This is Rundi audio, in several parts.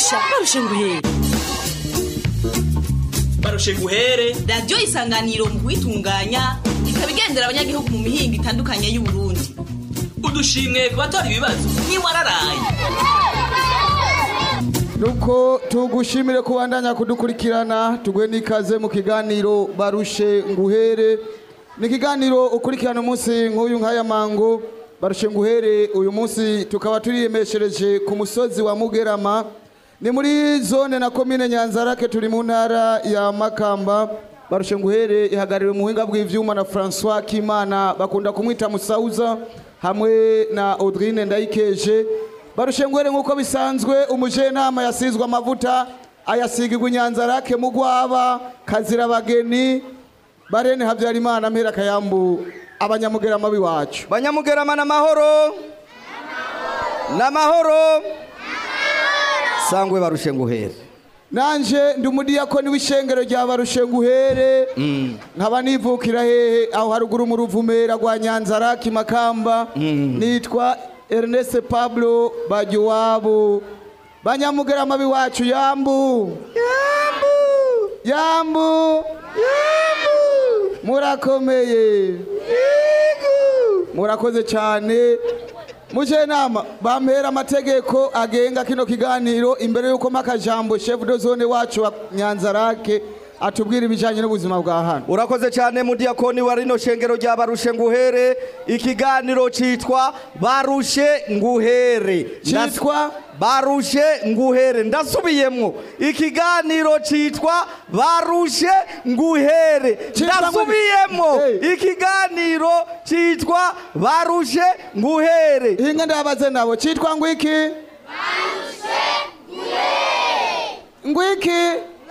barusha barusha nguhere barushe guhere radiyo isanganiro mu kuyitunganya ikaba igendera abanyagihugu mu mihingo itandukanye y'uburundi udushimwe ku batora ibibazo ntiwararaye nuko tugushimire kubandanya kudukurikirana tuguhe n'ikaze mu kiganiro barushe nguhere ni ikiganiro ukurikirana umunsi nk'uyu nk'aya mango barushe nguhere uyu munsi tukaba turiyemeshereje ku musozi wa mugerama ni muri zone na komine nyanzarake turi mu ntara ya makamba barushe nguhere ihagarariwe mu buhinga bw'ivyuma na francois kimana bakunda kumwita musauza hamwe na audrine ndayikeje barushe nguhere nk'uko bisanzwe umujenama yasizwe amavuta ayasigirwa inyanzarake mu gwaba kazira abageni barene habyarimana mpera kayambu abanyamugerama b'iwacu banyamugerama n'amahoro n'amahoro sangwe barushe nguhere nanje ndi umudiyakoni w'ishengero rya barushe nguhere nkaba nivukira hehe aho haruguru mu ruvumera rwa nyanzaraki makamba nitwa ernest pablo bagiwabo banyamugerama b'iwacu yambu yambu murakomeye murakoze cyane mujenama bampera amategeko agenga kino kiganiro imbere y'uko makajambo chef de zone wacu wa nyanzarake atubwira ibijanye n'ubuzima bwa hano urakoze cyane mudiyakoni wa rino shengero rya barushe nguhere ikiganiro citwa barushe nguhere Citwa? barushe nguhere ndasubiyemwo ikiganiro citwa barushe nguhere Citwa ngo- ndasubiyemwo Hey. ikiganiro citwa barushe nguhere inga ndabaze nabo citwa ngwiki ngwiki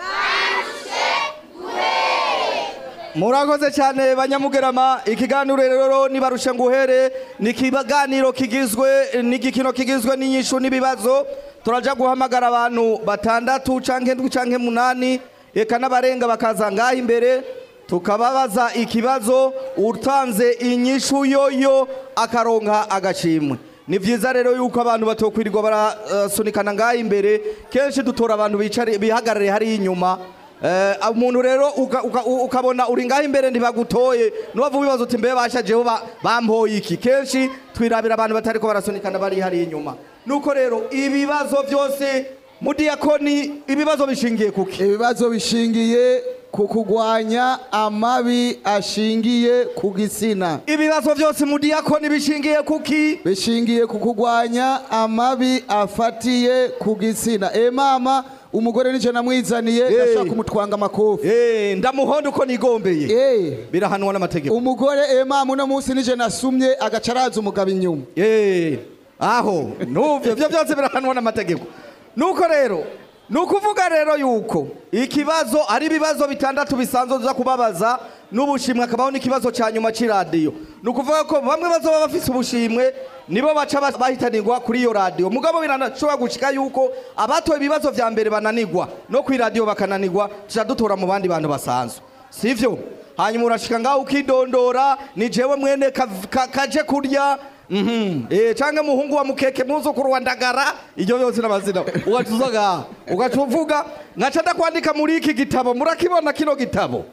murakoze cyane banyamugerama ikiganiro rero nibarusha nguhere ni ikiganiro kigizwe n'igikino kigizwe n'inyishu n'ibibazo turaja guhamagara abantu batandatu canke ndwi canke munani eka n'abarenga bakaza ngaha imbere tukababaza ikibazo utanze inyishu yoyo akaronka agashimwe ni vyiza rero yuko abantu batokwirirwa barasunikana ngaha imbere kenshi dutora abantu bicare bihagarare hariya inyuma Eh, umuntu rero uka- uka- u- ukabona uri ngaho imbere ntibagutoye nubavu bibaza uti mbe bashajeho ba- bampoye iki kenshi twirabira abantu batariko barasunikana bari hariya inyuma nuko rero ibibazo byose mudiyakoni ibibazo bishingiye kuki ibibazo bishingiye ku kugwanya amabi ashingiye ku gitsina ibibazo byose mudiyakoni bishingiye kuki bishingiye ku kugwanya amabi afatiye ku gitsina e mama umugore nije namwizaniye Hey. ndashaka kumutwanga amakofi Eh, ndamuhonda uko nigombeye Eh, birahanwa n'amategeko umugore e mama uno munsi nije nasumye agaca araza umugabo inyuma Eh, aho nuvyo byo byose birahanwa n'amategeko nuko rero nukuvuga rero yuko ikibazo ari ibibazo bitandatu bisanzwe uza kubabaza n'ubushimwe akabaho n'ikibazo ca nyuma c'iradiyo nukuvuga ko bamwe bazoba bafise ubushimwe nibo baca bas- bahitanirwa kuri iyo radiyo mugabo biranashobora gushika yuko abatoye ibibazo vya mbere bananirwa no kw'iradiyo bakananirwa tuca dutora mu bandi bantu basanzwe sivyo hanyuma urashika ngaho ukidondora ni jewe mwene kav- ka- kaje kurya Mhm. Eh canke muhungu wa mukeke muzukuru wa ndagara iryo yose n'amazina ugacuzaga ugacuvuga ngaca ndakwandika muri iki gitabo murakibona kino gitabo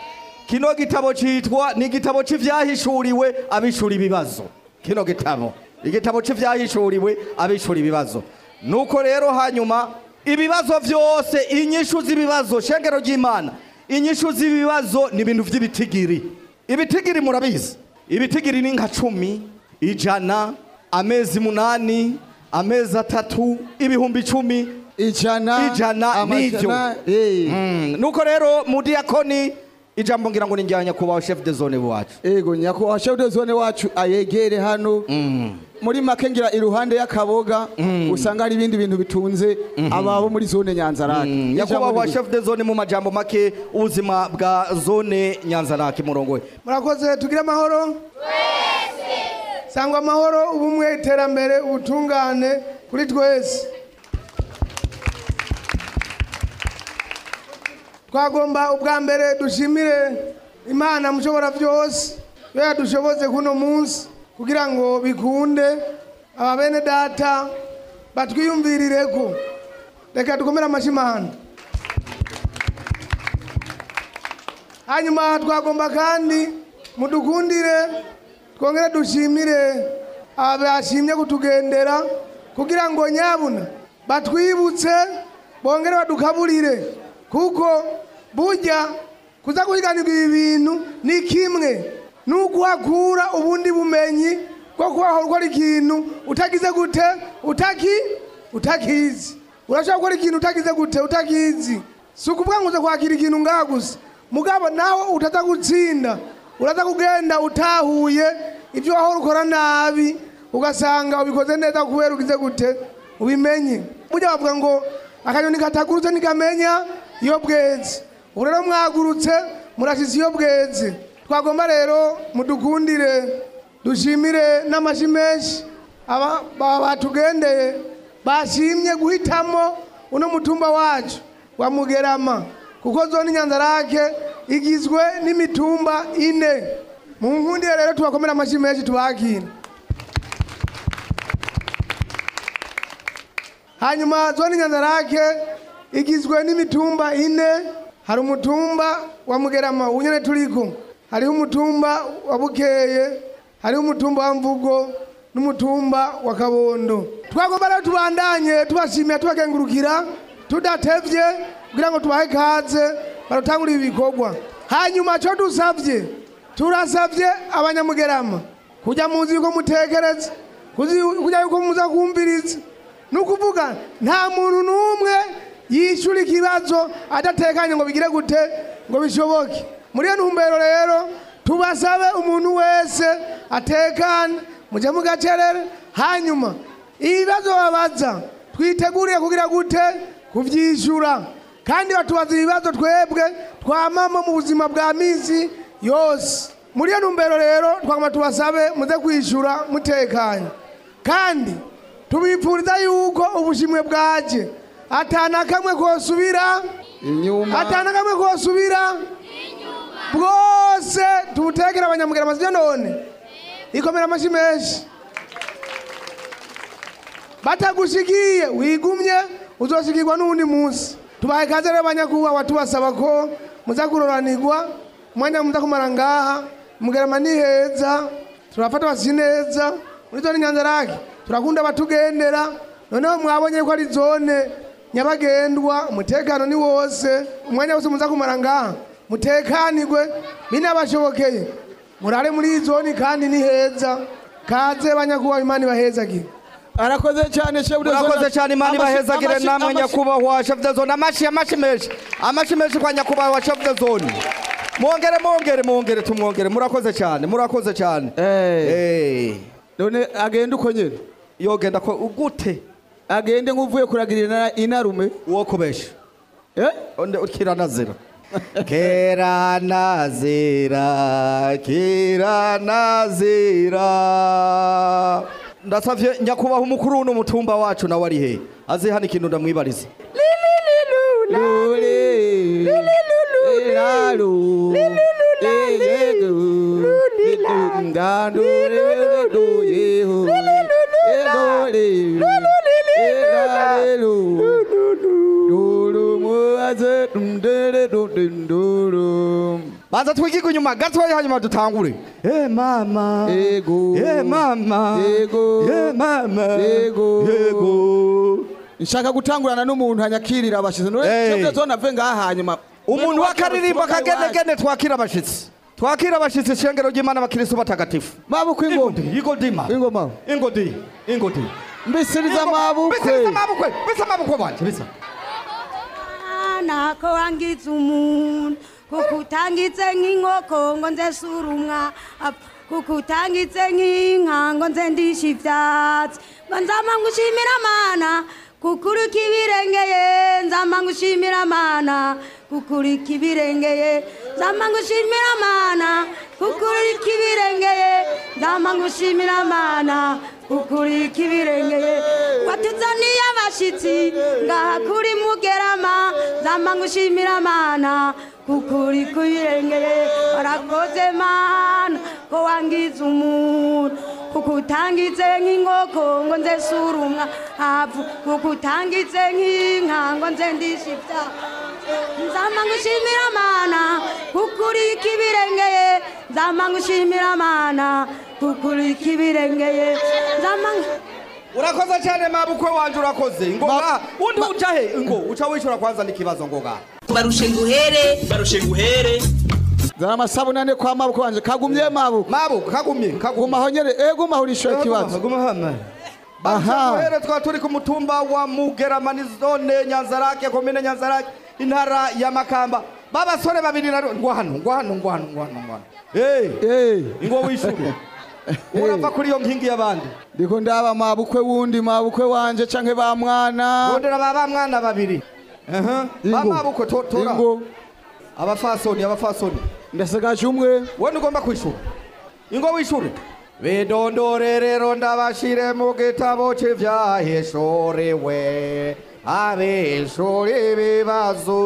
kino gitabo citwa ni igitabo c'ivyahishuriwe abishura ibibazo kino gitabo igitabo c'ivyahishuriwe abishura ibibazo nuko rero hanyuma ibibazo vyose inyishu z'ibibazo shengero ry'imana inyishu z'ibibazo ni ibintu vy'ibitigiri ibitigiri murabizi ibitigiri ni nka cumi ijana amezi munani amezi atatu ibihumbi icumi ijana ijana n'ivyo amajana, eh. Mm, nuko rero mudiyakoni ijambo ngira ngo ni njya nyakubahwa chef de zone wacu ego nyakubahwa chef de zone wacu ayegere hano muri make ngira iruhande y'akaboga usanga hari ibindi bintu bitunze ababo muri zone nyanzarake nyakubahwa chef de zone mu majambo make ubuzima bwa zone nyanzarake murongo we murakoze tugire amahoro sangwa amahoro ubumwe iterambere ubutungane kuri twese twagomba ubwa mbere dushimire imana mushobora byose yo yadushoboze kuno munsi kugira ngo bikunde aba bene data batwiyumvirire ko reka dukomere amashyi imana hanyuma twagomba kandi mudukundire twongere dushimire abashimye kutugendera kugira ngo nyabuna batwibutse bongere badukaburire kuko burya kuza guhiganirwa ibi bintu ni kimwe n'uguhakura ubundi bumenyi bwo kubaho gukora ikintu utagize gute utaki utakizi urashobora gukora ikintu utagize gute utakizi si ukuvuga ngo uza kwakira ikintu ngaha gusa mugabo nawe utaza gutsinda uraza kugenda utahuye ibyo wahora ukora nabi ugasanga ubikoze neza kubera ugize gute ubimenye burya bavuga ngo akanyoni katagurutse ntikamenya iyo bweze ubu rero mwagurutse murashize iyo bweze twagomba rero mudukundire dushimire n'amashyi menshi aba ba- batugendeye bashimye guhitamo uno mutumba wacu wa mugerama kuko zone nyanzarake igizwe n'imitumba ine mu nkundire rero tubakomere amashyi menshi tubakira hanyuma zone nyanzarake igizwe n'imitumba ine hari umutumba wa mugerama unyene turiko hariho umutumba wa bukeye hariho umutumba wa mvugo n'umutumba wa kabondo twagomba rero tubandanye tubashimira tubakengurukira tudatevye kugira ngo tubahe kaze barutangura ibi bikorwa hanyuma co dusavye turasavye abanyamugerama kujya muzi yuko mutekereza kuzi- kujya yuko muza kumviriza ni ukuvuga nta muntu n'umwe yishyura ikibazo adatekanye ngo bigire gute ngo bishoboke muri iyo ntumbero rero tubasabe umuntu wese atekane mujye mu gacerere hanyuma ibibazo babaza twiteguriye kugira gute kubyishyura kandi batubaza ibibazo twebwe twamama mu buzima bwa minsi yose muri iyo ntumbero rero twagomba tubasabe muze kwishyura mutekanye kandi tubipfuriza yuko ubushimwe bwaje atana kamwe kosubira inyuma atana kamwe kosubira bwose tubutegera abanyamugera amazina none ikomera amashyi menshi batagushikiye wigumye uzoshikirwa n'uwundi munsi tubaye kaze rero banyakubahwa tubasaba ko muza kuroranirwa umwanya muza kumara ngaha mugerama ni heza turafata basi neza muri zone nyanzarake turakunda abatugendera noneho mwabonye ko ari zone nyabagendwa umutekano ni wose umwanya wose muza kumara ngaha mutekanirwe binabashobokeye murare muri iyi zone kandi ni heza kaze banyakubahwa imana ibahezagire arakoze cyane shebude murakoze cyane imana ibahezagire namwe nyakubahwa chef de zone amashi amashi menshi amashi menshi kwa nyakubahwa chef de zone mwongere mwongere mwongere tumwongere murakoze cyane murakoze cyane Eh. none agende uko nyine yogenda ko gute agende nk'uvuye kuragirira inarume uwo kubesha eh onde ukira nazira kera nazira kera nazira ndasavye nyakubahwa umukuru w'uno mutumba wacu nawe ari he aze hano ikintu ndamwibariza lule elalu elegu ndandu lulu yehu elole elelu lulu muaze dundere dunduru baza twigirwe inyuma gatoya hanyuma dutangure Eh mama Ego. Eh mama Ego. Eh mama Ego. Ego nshaka gutangurana n'umuntu hanyakirira abashize none Hey. shebude zone ave ngaha hanyuma umuntu w'akaririmbo kagenegene twakira abashitsi twakira abashitsi ishengero ry'imana abakristo batagatifu mabukwe ingoma igodima ingoma ingodi ingodi mbisiriza mabukwe bisa mabukwe bisa mabukwe banje bisa nako wangiza umuntu kukutangitse nk'inkoko ngo nze surumwa kukutangitse nk'inka ngo nze ndisha ivyatsi ngo nzama ngushimira mana kukurika ibirengeye nzama ngushimira mana kukurika ibirengeye nzama ngushimira mana kukurika ibirengeye nzama ngushimira mana kukurika ibirengeye watuzaniye abashitsi ngaha kuri mugerama nzama ngushimira mana kukurika ibirengeye warakoze mana ko wangiza umuntu kuko utangitse nk'inkoko ngo nze sura umwavu kuko utangitse nk'inka ngo nze ndishe ibyaha nzama ngushimira mana kuko uri ikibirengeye nzama ngushimira mana kuko uri ikibirengeye nzama ngu- urakoze cyane mabukwe wanje urakoze ngo Ma- ngaha undi ma- uca he ngo uca wishura kwanza n'ikibazo ngo ngaha barushe nguhere barushe guhere zana amasabune ane kwa mabukwe wanje kagumye mabukwe mabuko kagumye kagumye gumaho nyene eh gumaho urishoye ikibazo guma hano Aha. Aha. twaba turi ku mutumba wa Mugeramani zone Nyanzarake komine Nyanzarake intara ya Makamba babasore babiri na ngwa hano ngwa hano ngwa hano ngwa hano ngwa hano hey eh ingo wishure urava kuri iyo nkingi y'abandi ndiko ndaba mabukwe wundi mabukwe wanje canke ba mwana rondera baba mwana babiri aha Ingo. bamabuko to- tora ingo abafasoni abafasoni ndasigaje umwe wowe ugomba kwishura ingo wishure bidondore rero ndabashire mu gitabo cy'ivyaheshorewe abeshore ibibazo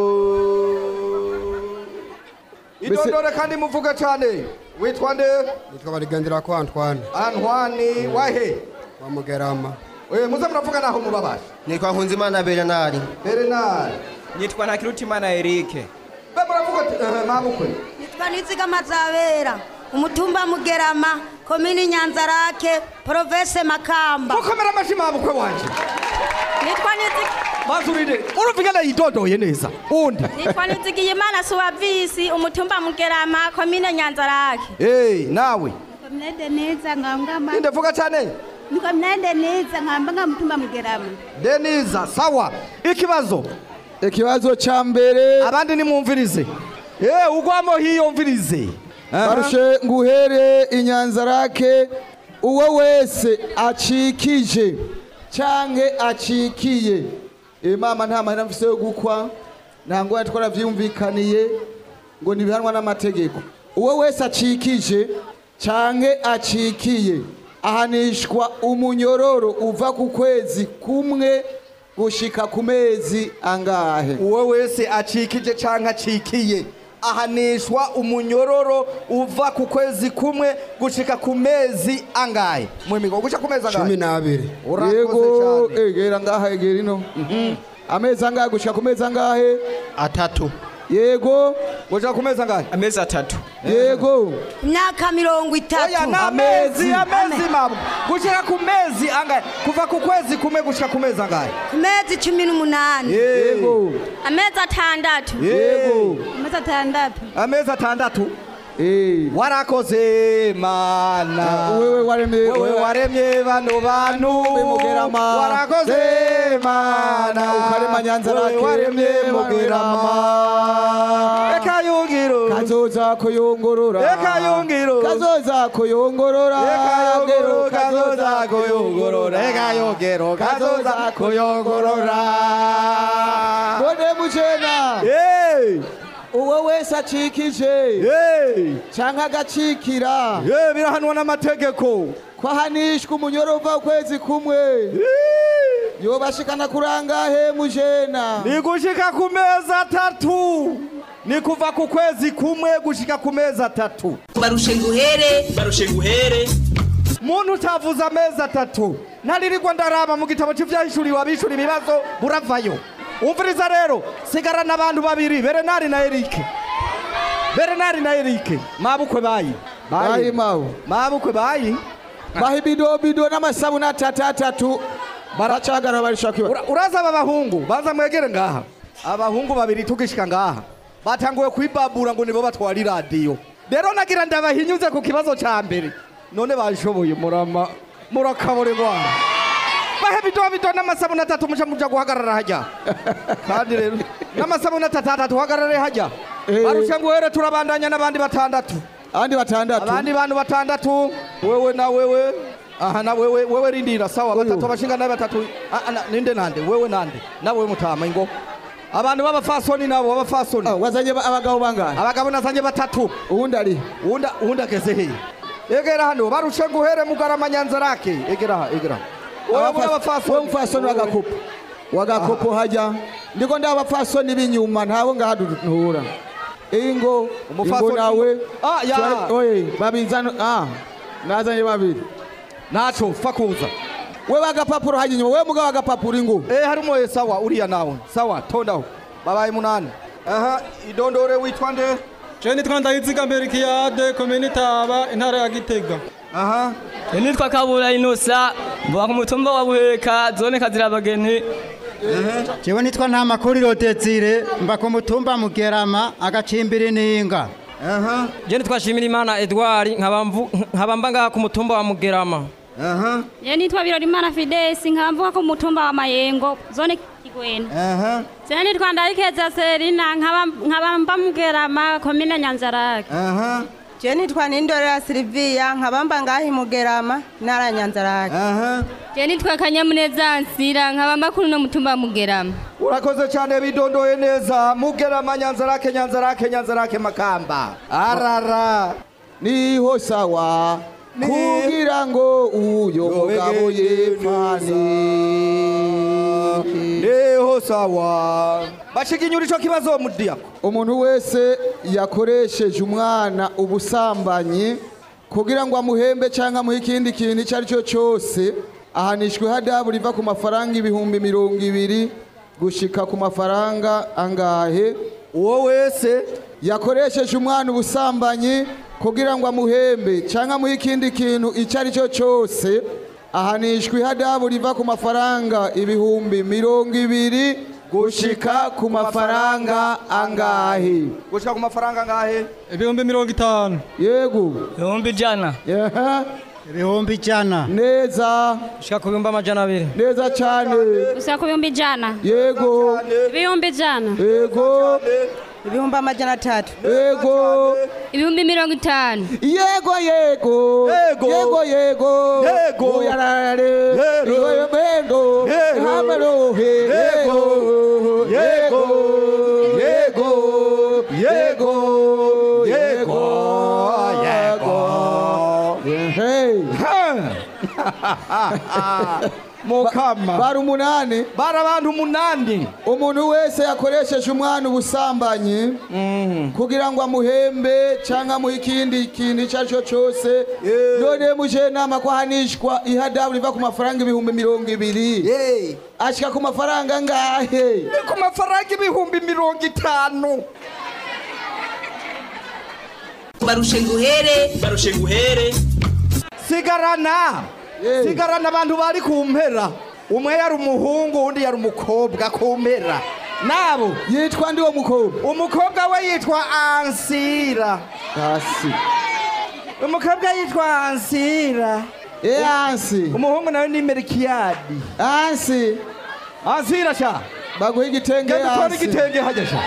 idondore kandi muvuge cyane witwa nde nitwa barigendera ko Antoine antwani wahe wa Mugerama Eh, muze muravuga naho mubabasha nitwa nkunzimana bernard berenari nitwa ntakirutimana erike be muravuga ati eh, mabukwe nitwa nizigama zabera umutumba mugerama komini nyanzarake province makamba mukomera amashi mabukwe wanje nitwa Nizi- mazurire urumvigana yidodoye neza undi nitwa nizigiyimana suwavisi umutumba mugerama komine nyanzarake hey, nawe komine neza nkambwa inde vuga cyane komine neza nkambwa mutumba mugerama deniza sawa ikibazo ikibazo ca mbere abandi nimwumvirize Eh, ugwamo hiyumvirize Aha. barushe nguhere inyanzarake uwo wese acikije canke acikiye Eh, mama nta mahera mfise yo gukwa nta ngwara twaravyumvikaniye ngo ntibihanwa n'amategeko uwo wese acikije canke acikiye ahanishwa umunyororo uva ku kwezi kumwe gushika ku mezi angahe uwo wese acikije canke acikiye ahanishwa umunyororo uva ku kwezi kumwe gushika ku mezi angahe mwimigo gushika ku mezi cumi angahe n'abiri urakoze yego cyane egera ngaha egera ino amezi angahe gushika ku mezi angahe atatu yego gushika ku mezi angahe amezi atatu yego imyaka mirongo oya itatu ni amezi amezi mabo gushika ku mezi angahe kuva ku kwezi kumwe gushika ku mezi angahe ku mezi cumi n'umunani yego amezi atandatu yego amezi atandatu amezi atandatu Eh, warakoze mana wewe waremye wewe waremye bano bantu Mugerama. warakoze mana Ukarema Nyanzarake. Wewe waremye mugerama eka yungiro kazoza kuyungurura eka yungiro kazoza kuyungurura eka yungiro Gero, kazoza kuyungurura eka yungiro kazoza kuyungurura bone mujena Hey! uwo wese acikije Hey! canke agacikira Hey, birahanwa n'amategeko kwahanishwa umunyoro uva ukwezi kumwe yobashikana kurangahe mujena ni gushika ku mezi atatu ni kuva ku kwezi kumwe gushika ku mezi atatu barushe nguhere barushe guhere muntu utavuze amezi atatu ntaririrwa ndaraba mu gitabo cy'ivyahishuriwe abishura ibibazo buravayo umviriza rero sigarana abantu babiri berenari na erike berenari na erike mabukwe bayi bayi mawe mabukwe bayi baha ibidobido n'amasabuni atatu atatu baracagara barishaka iba Ura- uraza aba bahungu baza mwegere ngaha abahungu babiri tugishika ngaha batanguye kwibabura ngo nibo batwara iradiyo rero nagira ndabahinyuze ku kibazo ca mbere none bashoboye murama murakabura ingwara bahe bidoha bidoha n'amasabuni atatu muca muja guhagarara hajya kandi rero n'amasabuni atatu atatu uhagarare hajya Eh. barusha nguhere turabandanya n'abandi batandatu abandi batandatu abandi bantu batandatu wewe na wewe aha na wewe wewe rindira sawa batatu abashinga nabe batatu Ah, ah, na- ninde nande wewe nande na wewe mutama ingo abantu b'abafasoni nabo b'abafasoni Ah, wazanye ba- abagabo bangahe abagabo nazanye batatu uwundi ari uwunda uwunda ageze hehe egera hano barushe nguhere mugarama nyanzarake egera aha egera wewe muri we abafasoni mfasoni w'agakopo w'agakopo hajya ndiko ndi abafasoni b'inyuma ntabo ngaha duhura ingo ingo Umufasoni- nawe Ah, ya. Twari- oye babizana ah nazanye babiri naco fa kuza wewe agapapuro hajya inyuma wewe mugabo agapapuro ingu eh harimo ye sawa uriya nawe sawa tondaho babaye munani aha idondore witwa nde Je nitwa Ndayiziga Mberikiyade komini Taba intara ya Gitega. Aha. Je nitwa Kabura Inosa mvuka ku mutumba wa Buheka zone Kazirabageni. jewe nitwa nta makuru irotetsire mba ku mutumba mugerama agacimbiri ninga Je nitwa Shimirimana Edouard nkaba mvu- nkaba mba ngaha ku mutumba wa Mugerama. Je nitwa Birorimana Fidesi nkamvuka ku mutumba wa Mayengo zone Kigwena. Je nitwa Ndayikeza Serina nkaba nkaba mba Mugerama komine Nyanzarake. Je nitwa Nindorera Silvia nkabamba ngahi Mugerama ntara ya Nyanzarake. Je nitwa Kanyamuneza Nsira nkaba mba kuri no mutumba wa Mugerama. urakoze cyane bidondoye neza mugerama nyanzarake nyanzarake nyanzarake makamba arara niho sawa kugira ngo uyo mugabo yepfane niho sawa bashiginyura ico kibazo mudiyako umuntu wese yakoresheje umwana ubusambanyi kugira ngo amuhembe cyangwa amuhe ikindi kintu icyo ari cyo cyose ahanishwa ihadabu riva ku mafaranga ibihumbi mirongo ibiri gushika ku mafaranga angahe uwo wese yakoresheje umwana ubusambanyi kugira ngo amuhembe cyangwa amuhe ikindi kintu icyo ari cyo cyose ahanishwa ihadabu riva ku mafaranga ibihumbi mirongo ibiri gushika ku mafaranga angahe gushika ku mafaranga angahe Ibihumbi mirongo itanu. yego Ibihumbi ijana. ibihumbi ijana neza Shika ku bihumbi amajana abiri. neza cyane Gusa ku bihumbi ijana. yego Ibihumbi ijana. yego Ibihumbi amajana atatu. yego Ibihumbi mirongo itanu. yego yego yego yego Yego. uyarare Yego. iwemendo Yego. hamerohe yego yego yego yego yego mukama bari umunani bari abantu umunani umuntu wese yakoresheje umwana ubusambanyi kugira ngo amuhembe cyangwa amuhe ikindi kintu icyo ari cyo cyose none muje nama ko ahanishwa ihadabu riva ku mafaranga ibihumbi mirongo ibiri ashyika ku mafaranga angahe ni ku mafaranga ibihumbi mirongo itanu barushe nguhere barushe nguhere sigarana sigarana abantu bari ku mpera umwe yari umuhungu undi yari umukobwa ku mpera nabo yitwa ndi wo mukobwa umukobwa we yitwa ansira hasi umukobwa yitwa ansira e ansi umuhungu nawe ni merikiyadi ansi ansira sha baguha igitenge genda utware ansi igitenge hajya sha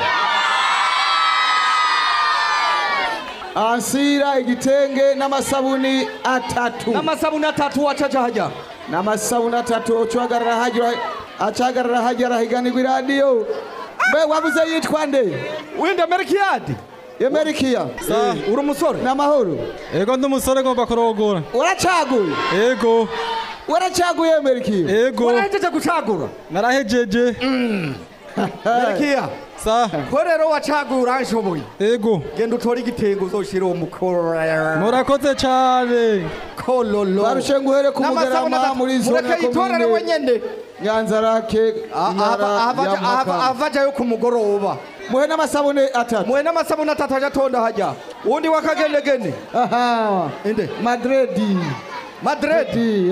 ansira igitenge n'amasabuni atatu n'amasabuni atatu wacaca hajya n'amasabuni atatu ucuhagarara hajya acahagarara hajya arahiganirwa iradiyo mbe wabuze yitwa nde wenda merikiyadi emerikiya uri umusore n'amahoro Ego ndi umusore ngomba kurogora. uracaguye Ego. uracaguye emerikiya Ego. warahejeje gucagura Narahejeje. merikiya Sa. ko rero wacagura nshoboye Ego. genda utore igitenge uzoshire uwo mukora Murakoze cyane. kololo barushe nguhere ku N'amasabuni mugarama atatu. muri zone Mureke yitorere wenyene nyanzarake intara ya makamba avajayo ku mugoroba muhe n'amasabuni atatu muhe n'amasabuni atatu aja atonda hajya uwundi wakagendegene aha inde madredi madredi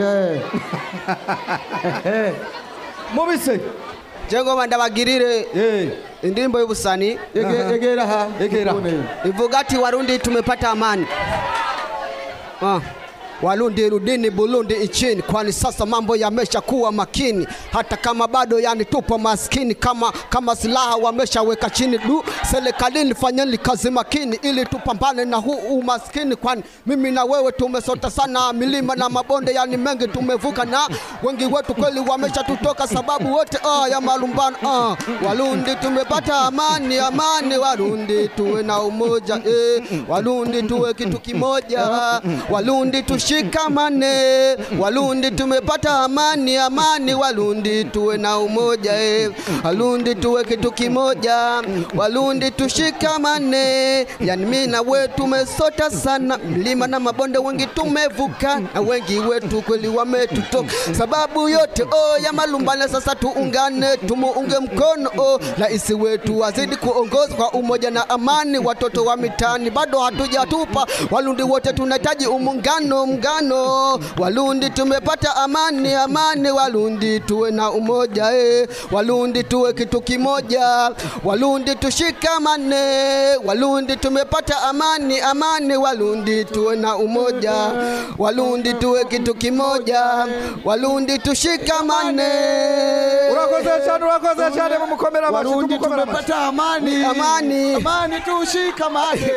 mubise jengo ndabagirire indirimbo y'ubusani Ege- egera aha egera ivuga ati warundi tumepata amani ah. Warundi rudini Burundi nchini, kwani sasa mambo yamesha kuwa makini, hata kama bado yani tupo maskini, kama kama silaha wameshaweka chini. Du, serikalini fanyeni kazi makini, ili tupambane na huu umaskini, kwani mimi na wewe tumesota sana milima na mabonde, yani mengi tumevuka, na wengi wetu kweli wamesha tutoka, sababu wote ah, ya malumbano ah. Warundi tumepata amani, amani, Warundi tuwe na umoja eh. Warundi tuwe kitu kimoja, Warundi tushi tushikamane, Warundi tumepata amani, amani Warundi tuwe na umoja eh. Warundi tuwe kitu kimoja, Warundi tushikamane. Yani mimi na wewe tumesota sana, mlima na mabonde wengi tumevuka, na wengi wetu kweli wametutoka. Sababu yote oh, ya malumbano, sasa tuungane, tumuunge mkono oh, rais wetu azidi kuongoza kwa umoja na amani. Watoto wa mitaani bado hatujatupa, Warundi wote tunahitaji umungano, mngano. Warundi tumepata amani, amani. Warundi tuwe na umoja eh. Warundi tuwe kitu kimoja, Warundi tushikamane. Warundi tumepata amani, amani. Warundi tuwe na umoja, Warundi tuwe kitu kimoja, Warundi tushikamane. urakoze cyane urakoze cyane mumukomera amashyi Warundi tumukomera amashyi tumepata amani, Amani. amani tushikamane.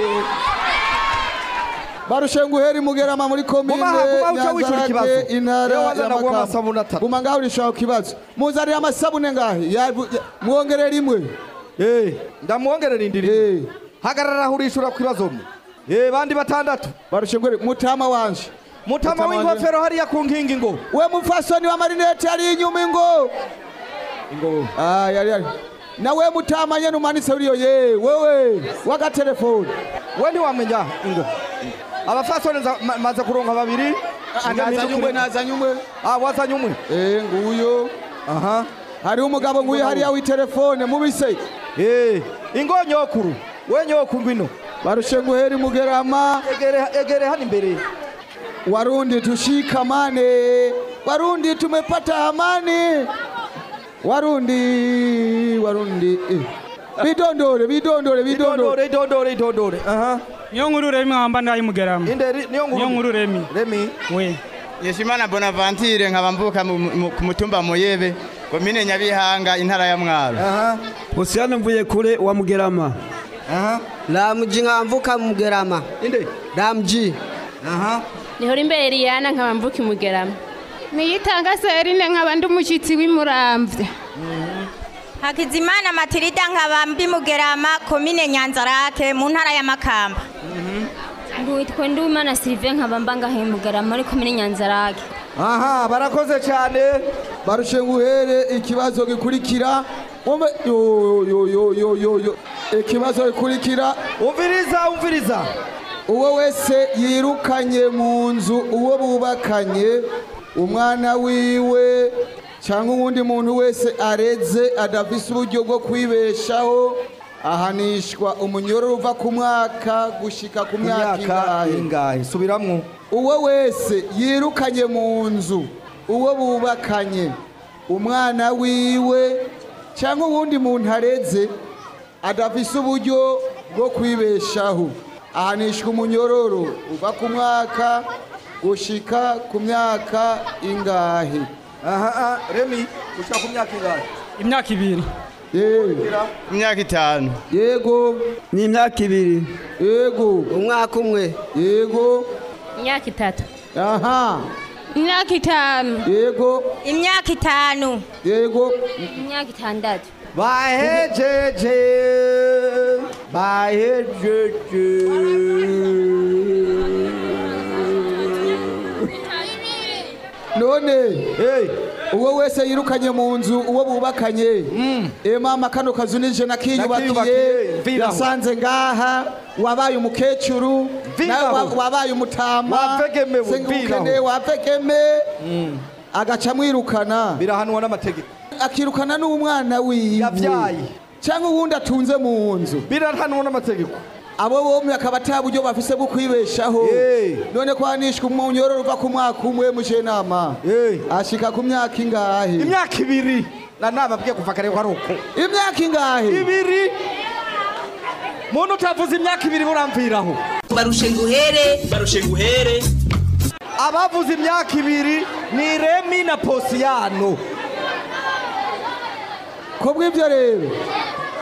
barushenguheri mugerama muri komine Guma aha, guma uca wishura ikibazo. Nyanzarake, intara Iyo wazana ya guha Makamba. amasabuni atatu. guma ngaho urishaho kibazo muzanire amasabune ngahe Yabu- ya- mwongerere rimwe ndamwongerera indiri hagarara aho urishura ku kibazo mwe Eh, bandi batandatu barushenguheri mutama wanje mutama w'ingofero hariya ku nkingi ngo we mufasoni wa marinete ari inyuma ingo ingo ah yari yari na we mutama nyene umanitse uriyo ye wewe wagatelefoni we ntiwamenya ingo abafasoni nza- ma- maze kuronka babiri nazanye umwe nazanye umwe ah wazanye umwe eh nguyo aha hariho umugabo nguyu hariya w'itelefone mubise eh ingo nyokuru we nyokuru ngwino barushenguheri mugerama egere egere hano imbere Warundi tushikamane, Warundi tumepata amani, Warundi, Warundi eh. Bidondore, bidondore, bidondore. idondore idondore aha niyo nkuru remi nkamba ndayi mugerama inderi niyo nkuru niyo nkuru remi remi we Yeshimana Bonaventure nkaba mvuka mu- mu- ku mutumba Muyebe komine Nyabihanga intara ya Mwaro Hosiana mvuye kure wa Mugerama. Aha. Ramji nkamvuka Mugerama. Inde? Ramji. Aha. Nihora imbere Eliana nkaba mvuka imugerama niyitanga serine nkaba ndi umushyitsi w'imuramvya Hakizimana Matilida nkaba mbi Mugerama komine Nyanzarake mu ntara ya Makamba. Ngwitwa Ndumana Sylvain nkaba mbanga he mugerama muri komine Nyanzarake Aha, barakoze cyane. Barushenguhere ikibazo gikurikira. Umve yo yo yo yo yo yo. Ikibazo gikurikira. Umviriza, umviriza. Uwo wese yirukanye mu nzu uwo bubakanye umwana wiwe cyangwa uwundi muntu wese areze adafise uburyo bwo kwibeshaho ahanishwa umunyororo uva ku mwaka gushika ku myaka ingahe ingahe subiramwo uwo wese yirukanye mu nzu uwo bubakanye umwana wiwe cyangwa uwundi muntu areze adafise uburyo bwo kwibeshaho ahanishwa umunyororo uva ku mwaka gushika ku myaka ingahe aha remi gushika ku myaka ingahe imyaka ibiri imyaka itanu yego ni imyaka ibiri yego umwaka umwe yego imyaka itatu aha imyaka itanu yego Imyaka itanu. yego imyaka itandatu bahejeje bahejeje none uwo wese yirukanye mu nzu uwo bubakanye e mama kano kazu nije nakiyubakiye Nakiyubakiye, mviraho. yasanze ngaha wabaye umukecuru nawe wa- Mviraho. wabaye umutama Wavegemewe, sengukene mviraho. wavegeme agaca amwirukana birahanwa n'amategeko akirukana n'umwana wiwe Yavyaye. cyangwa uwundi atunze mu nzu birahanwa n'amategeko abo bombi akaba ata buryo bafise bwo kwibeshaho none kwanishwa umunyororo uva ku mwaka umwe mushenama ashika ku myaka ingahe imyaka ibiri na nababwiye kuva kare ko ari uko imyaka ingahe ibiri muntu utavuze imyaka ibiri buramviraho barushe nguhere barushe nguhere abavuze imyaka ibiri ni remi na posiyano ko bw'ibyo rero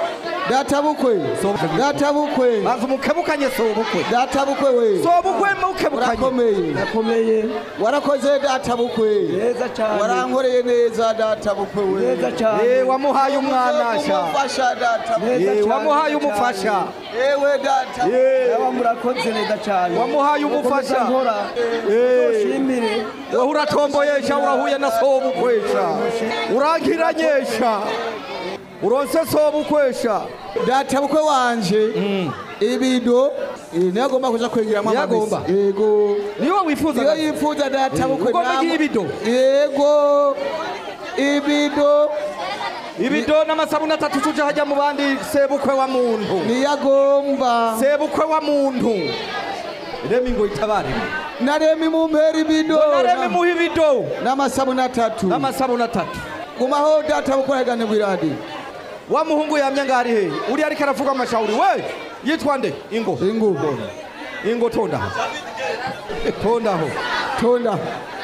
data bukwe data bukwe banza umukebukanye sobukwe data bukwe we sobukwe mukebukanye urakomeye Nakomeye. warakoze data bukwe Neza cyane. warankoreye neza data bukwe we Neza cyane. Eh, wamuhaye umwana sha umufasha data Neza Eh, cyane, wamuhaye neza umufasha cyane. ewe data Yaba murakoze neza cyane. wamuhaye umufasha Mukomeza nkora. Uzoshimire. wowe uratomboyesha urahuye na sobukwesha urankiranyesha uronse sobukwesha data bukwe wanje ibido eh, niyo agomba kuja kwengeramo Niyo amamesa agomba? yego niyo wifuza niyo yifuza data bukwe ugomba namwe- nk'ibido yego ibido ibido n'amasabuni atatu tuja hajya mu bandi sebukwe wa muntu niyo agomba sebukwe wa muntu remi ngo itabare naremi mumpera ibido naremi muha ibido n'amasabuni atatu n'amasabuni atatu gumaho data bukwe aragane bwiradi wa muhungu yamye ngari he uri ariko aravuga amashawuri we yitwa nde ingo ingo ingo tondaho tondaho tonda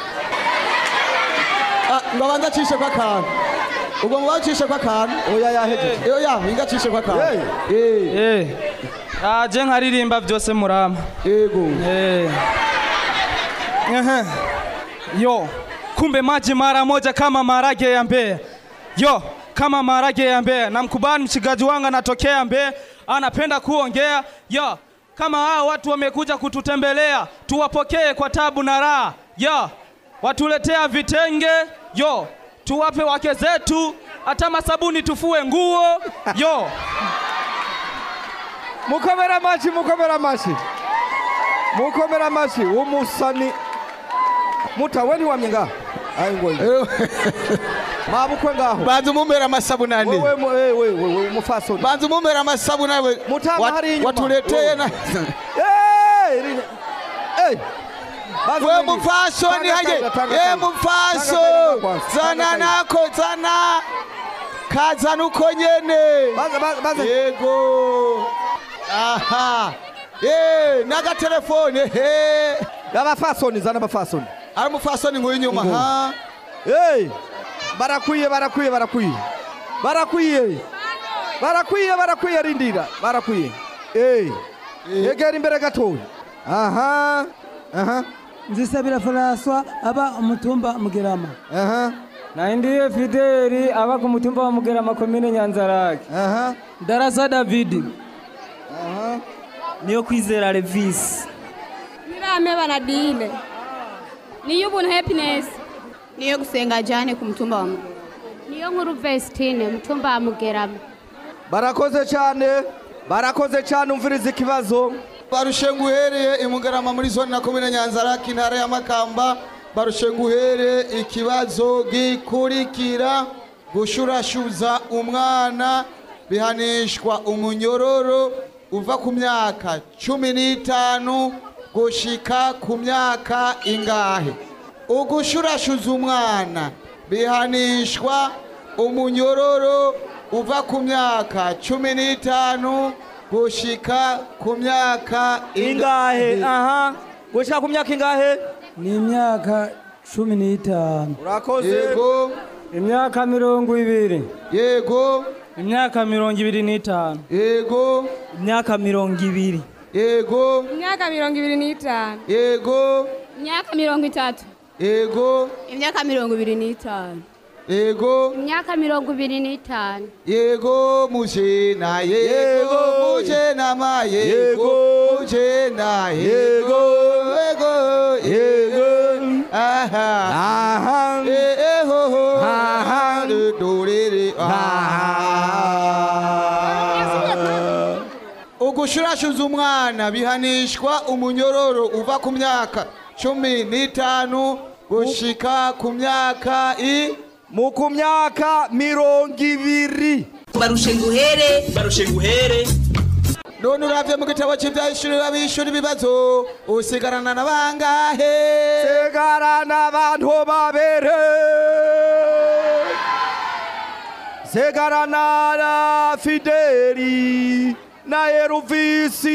Ah, ngo abanza acishe ko akantu ubwo ngo bacishe ko akantu oya yahejeje oya inga acishe ko akantu eh Eh. Aje nkaririmba byose murama. yego Eh. Ehe. Yo, kumbe maji mara moja kama maharage ya Mbeya. Yo, kama maharage ya Mbeya. Namkubali mchigaji wangu anatokea Mbeya, anapenda kuongea. Yo, kama hao watu wamekuja kututembelea, tuwapokee kwa tabu na raha. Yo, watuletea vitenge. Yo, tuwape wake zetu, hata masabuni tufue nguo. Yo, mukomera amashi mukomera amashi mukomera amashi umusani mutawe ntiwamye ngaho ayi ngo mabukwe ngaho banza umumpera amasabuni ane wewe mu- eh, wewe wewe umufasoni banza umumpera amasabuni ane Mutama Wat- hari inyuma. watuleteye na Eh, iri- eh. Bazi we mwingi. mufasoni Tanga, haje tanga, tanga, ye tanga. mufaso Tanga, tanga kwanza. zana Tanga, tanga. nako zana kazana uko nyene Baza, baza, baza. yego aha ye n'agatelefone he abafasoni zana abafasoni ari umufasoni nk'uyu inyuma Ngo. ha Hey, barakwiye barakwiye barakwiye barakwiye barakwiye barakwiye rindira barakwiye hey. yegera imbere gatoya aha aha nzisabira François aba umutumba mugerama aha Naindiye Fideli aba ku mutumba wa Mugerama komine Nyanzarake. aha darasa David aha niyo kwizera Levis Nirame banadile. Niyo ubuntu happiness. niyo gusenga jane ku mutumba wa Mugerama. Niyo nkuru Vestine mutumba wa Mugerama. barakoze cyane barakoze cyane umviriza ikibazo barushe nguhereye imugarama muri zone na komine nyanzaraki intara ya makamba barushe nguhere ikibazo gikurikira gushurashuza umwana bihanishwa umunyororo uva ku myaka cumi n'itanu gushika ku myaka ingahe ugushurashuza umwana bihanishwa umunyororo uva ku myaka cumi n'itanu gushika ku myaka ingahe aha gushika ku myaka ingahe ni imyaka cumi n'itanu urakoze yego Imyaka mirongo ibiri. yego imyaka mirongo ibiri n'itanu yego imyaka mirongo ibiri yego Imyaka mirongo ibiri n'itanu. yego Imyaka mirongo itatu. yego imyaka mirongo ibiri n'itanu yego Imyaka mirongo ibiri n'itanu. yego mujena yego mujena ma yego mujena yego yego yego aha aha eh eh ho ho aha do do re re aha ugushurashuza umwana bihanishwa umunyororo uva ku myaka cumi n'itanu gushika ku myaka i mu ku myaka mirongo ibiri barushe nguhere barushe nguhere none uravye mu gitabo cy'ivyahishurira abishura ibibazo usigarana na bangahe segarana abantu babere segarana na fideli na eruvisi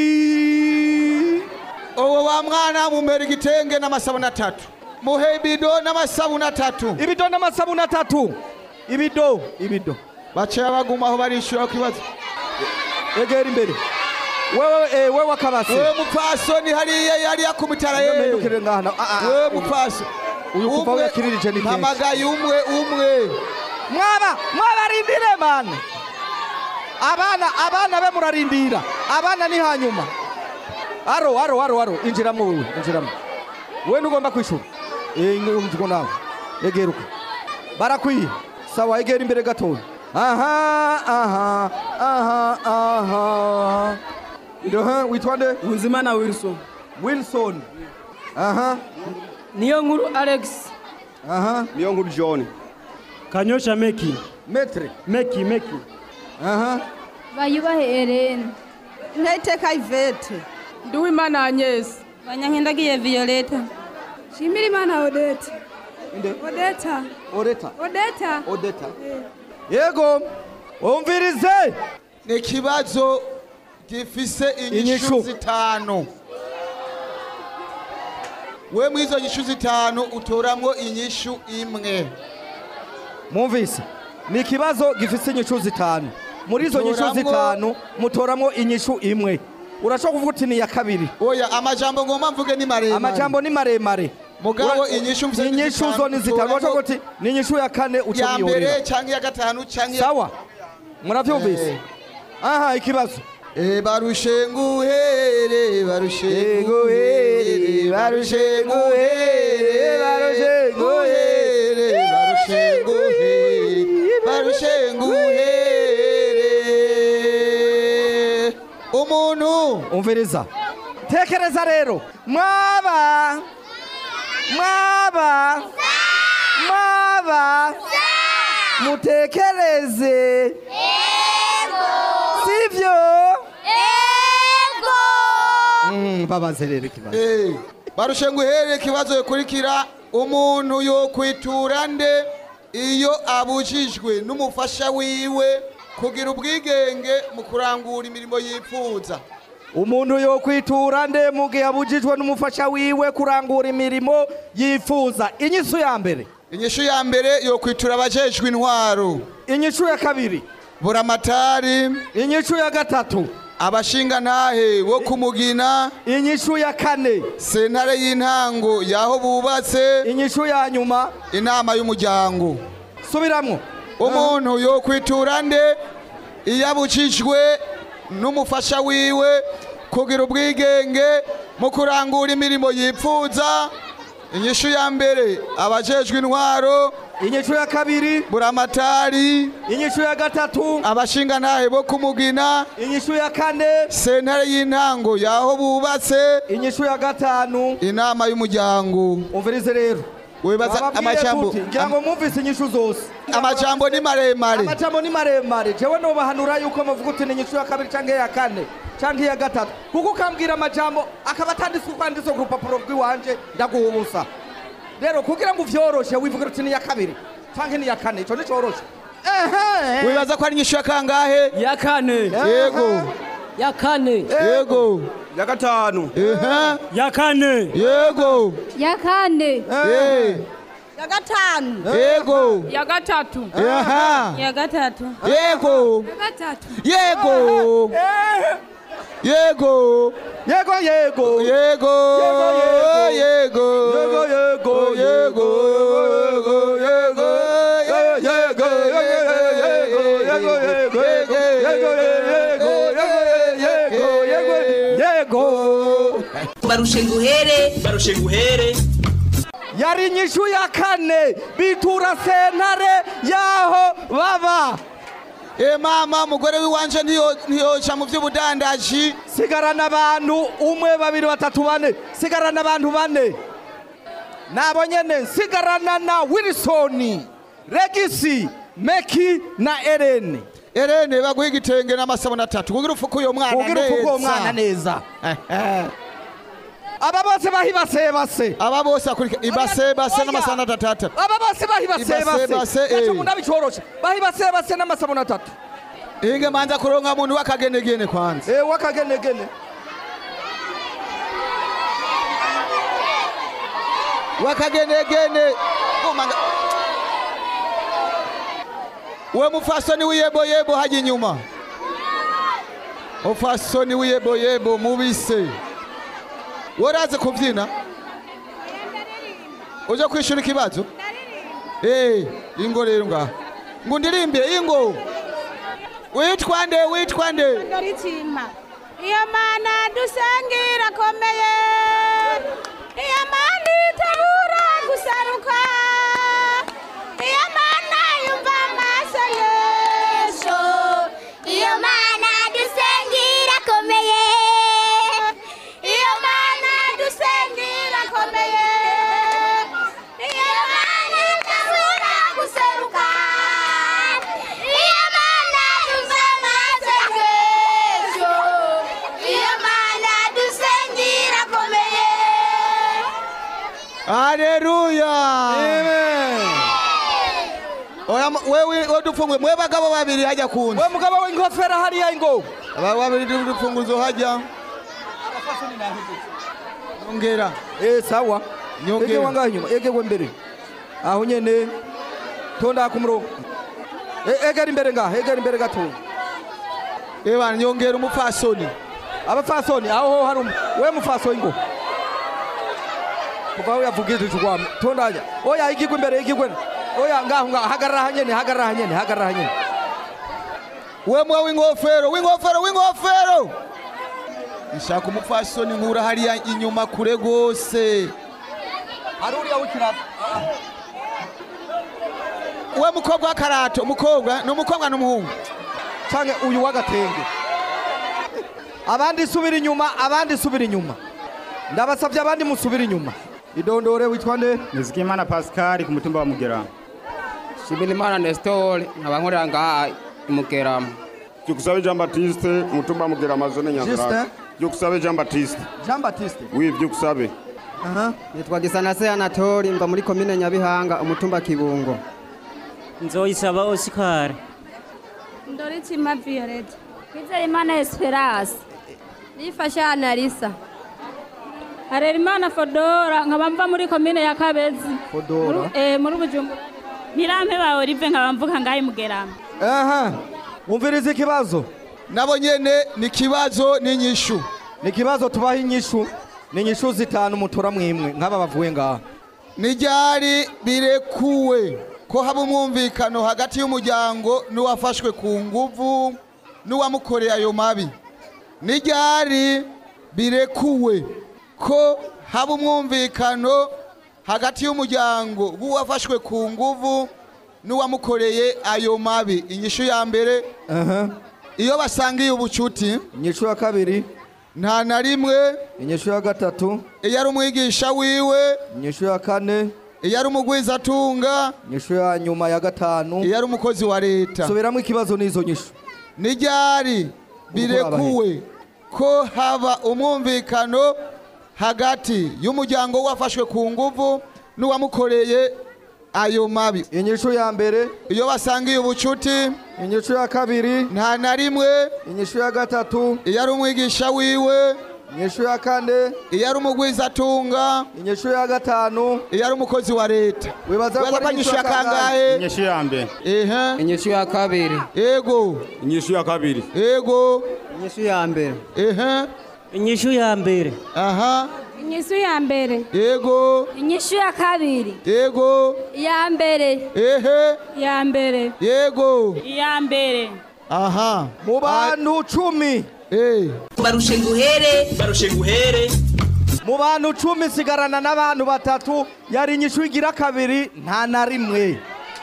uwo wa mwana mumera igitenge n'amasabuni atatu muhe ibido n'amasabuni atatu ibido n'amasabuni atatu ibido ibido baciye bagumaho barishura ku kibazo egera imbere wewe eh, wewe akabase wewe mupfasoni hariya yari yakumitara yewe Mpindukire ngaha wewe mupfaso uyu kuva Umwe- yakiririje ni kenshi mpamagaye umwe umwe mwaba mwabarindire mane abana abana be murarindira abana ni hanyuma aro aro aro aro injiramo wewe injiramo wewe ntugomba kwishura eh ngigo nawe egeruka barakwiye sawa egera imbere gatoya aha aha aha aha ndoha witwa nde Unzimana Wilson Wilson aha niyo nkuru Alex aha niyo nkuru John kanyosha meki metre meki meki aha bayubahe Irene ntayiteka ivete Nduwimana Agnes banyankindagiye Violeta Shimira Imana Odette Odeta Odeta Odeta Odeta yego umvirize ni ikibazo gifise inyishu Inyishu. zitanu we muri izo nyishu zitanu utoramwo inyishu imwe mwumvise ni ikibazo gifite inyishu zitanu muri izo nyishu Mutoramwo- zitanu mutoramo inyishu imwe urashobora kuvuga uti ni iya kabiri oya amajambo ngomba mvuge ni maremare amajambo ni maremare Mugabo Ura- inyishu mvuze ni inyishu zitanu, zo ni zitanu mutoramo- urashobora kuti ni inyishu ya kane uca ya mbere wihorera canke ya gatanu canke sawa muravyumvise Eh. aha ikibazo Eh, barushe nguhere barushe nguhere barushe nguhere barushe nguhere barushe nguhere barushe nguhere umuntu umviriza tekereza rero mwaba mwaba mwaba mutekereze sivyo Mm, babaze rero ikibazo Eh, barushe nguhere ikibazo gikurikira umuntu yokwitura nde iyo abujijwe n'umufasha wiwe kugira ubwigenge mu kurangura imirimo yipfuza umuntu yokwitura nde mu gihe abujijwe n'umufasha wiwe kurangura imirimo yifuza inyishu ya mbere inyishu ya mbere yokwitura abajejwe intwaro inyishu ya kabiri buramatari inyishu ya gatatu abashingantahe bo kumugina inyishu ya kane sentare y'intango yaho bubatse inyishu ya nyuma inama y'umuryango subiramwo umuntu yokwitura nde iyo abujijwe n'umufasha wiwe kugira ubwigenge mu kurangura imirimo yipfuza inyishu ya mbere abajejwe intwaro inyishu ya kabiri buramatari inyishu ya gatatu abashingantahe bo kumugina inyishu ya kane sentare y'intango yaho bubatse inyishu ya gatanu inama y'umuryango umvirize rero wibaza Bababwire amajambo tuti, ngira ngo mwumvise inyishu zose amajambo ni maremare amajambo ni maremare jewe nobahanura yuko muvuga uti ni inyishu ya kabiri canke ya kane canke ya gatatu kuko ukambwira amajambo akaba atanditswe kwanditswe ku rupapuro rw'iwanje ndaguha ubusa rero kugira ngo uvyoroshe wivugira uti ni iya kabiri canke ni iya kane ico nicoroshe wibaza ko ari inyishu ya kangahe ya kane yego ya kane yego ya gatanu ehe ya kane yego ya kane eh ya gatanu yego ya gatatu aha ya gatatu yego ya gatatu yego yego yego yego yego yego yego yego yego yego yego barushe nguhere barushe nguhere yari inyishu ya kane bitura sentare yaho baba e mama mugore wiwanje ntiyo- ntiyoca mu vy'ubudandaji sigarana abantu umwe babiri batatu bane sigarana abantu bane nabo nyene nsigarana na wilsoni regisi meki na erene erene baguha igitenge n'amasabuni atatu kugira ufuke uyo mwana kugira ufuke uwo mwana neza aba bose bahibasebase aba bose akurika ibasebase n'amasabuni atatu atatu aba bose bahibasebase Ibasebase, eh. naco munda bicoroshe bahibasebase n'amasabuni atatu inge manza kuronka muntu w'akagenegene kwanza eh wakagenegene wakagenegene Umanga- we mufasoni w'iyeboyebo haja inyuma umufasoni w'iyeboyebo mubise waraze kubyina uje kwishura ikibazo Eh, ingo rero ngaha ngo ndirimbire ingo witwa nde witwa nde Ndoritsima. Iyo mana dusangira akomeye iyo mana itabura gusaruka iyo mana yumva amaso yesu iyo mana dusengira akomeye iyo mana dusengira akomeye iyo mana itabura guseruka iyo mana yumva amaso yesu iyo mana dusengira akomeye Haleluya. Oya mu- wewe odupfungwe mwe bagabo babiri hajya kundi. We mugabo w'ingofero hariya ingo. Aba babiri dupfunguzo hajya. Nyongera. Eh sawa. Nyongera. Ege wangahe nyuma? Ege we mbere. Aho nyene. Tonda ku murongo. E- Egera imbere ngaha, egera imbere gato. Eba nyongera umupfasoni. Abapfasoni aho hari um- we mupfasoni ngo. Kuva uyavugije tugwame. Tondanya. Oya igigwe imbere igigwe. Oya ngaho ngaho hagarara hanyene, hagarara hanyene, hagarara hanyene. We mwe w'ingofero, w'ingofero, w'ingofero. Nshaka umupfasoni nkura hariya inyuma kure gose. Hari uriya w'ikirato. We mukobwa w'akarato, umukobwa, ni umukobwa n'umuhungu. Canke uyu w'agatenge. Abandi subira inyuma, abandi subira inyuma. Ndabasavye abandi musubira inyuma. Idondore witwa nde? Nizigimana Pascal ku mutumba wa Mugerama. Shimirimana Nestor nkaba nkorera ngaha i Mugerama. Byukusabe Jean Baptiste umutumba wa Mugerama zone Nyanzarake. Justin? Byukusabe Jean Baptiste. Jean Baptiste. Oui, Byukusabe. Aha. nitwa gisanase anatori mva muri komine nyabihanga umutumba kibungo nzoyisaba osikari Ndoritsima Violet. Kwizeyimana Esperance nifasha Analisa Harerimana Fodora nkaba mva muri komine ya Kabezi Fodora. Muri- eh muri Bujumbura Nirampe ba Olive nkaba mvuka ngahe Mugerama Aha. Wumviriza ikibazo. Nabo nyene ni kibazo n'inyishu. Ni kibazo tubaha inyishu. Ni inyishu zitanu mutora mwimwe nk'aba bavuye ngaha. Nijari birekuwe ko haba umwumvikano hagati y'umuryango n'uwafashwe ku nguvu n'uwamukoreye ayo mabi. Nijari birekuwe ko haba umwumvikano hagati y'umuryango w'uwafashwe ku nguvu n'uwamukoreye ayo mabi. Inyishu ya mbere Aha. iyo basangiye ubucuti. Inyishu ya kabiri. Nta na rimwe. Inyishu ya gatatu. Iyo ari umwigisha wiwe. Inyishu ya kane. Iyo ari umugwizatunga. Inyishu ya nyuma ya gatanu. Iyo ari umukozi wa leta. Subiramo ikibazo n'izo nyishu. Nijari birekuwe ko haba umwumvikano hagati y'umuryango wafashwe ku nguvu n'uwamukoreye ayo mabi. Inyishu ya mbere. Iyo basangiye ubucuti. Inyishu ya kabiri. Nta na rimwe. Inyishu ya gatatu. Iyo ari umwigisha wiwe. Inyishu ya kane. Iyo ari umugwizatunga. Inyishu ya gatanu. Iyo ari umukozi wa leta. Wibaza ko ari inyishu ya inyishu ya kangahe? Inyishu ya mbere. Ehe. Inyishu ya kabiri. Ego. Inyishu ya kabiri. Ego. inyishu ya mbere Ehe. inyishu ya mbere Aha. Inyishu ya mbere. Ego. inyishu ya kabiri Ego. ya mbere Ehe. ya mbere Yego. iya mbere Aha. Mu bantu cumi. Eh. barushe nguhere barushe nguhere Mu bantu cumi sigarana n'abantu batatu yari inyishu igira kabiri nta na rimwe.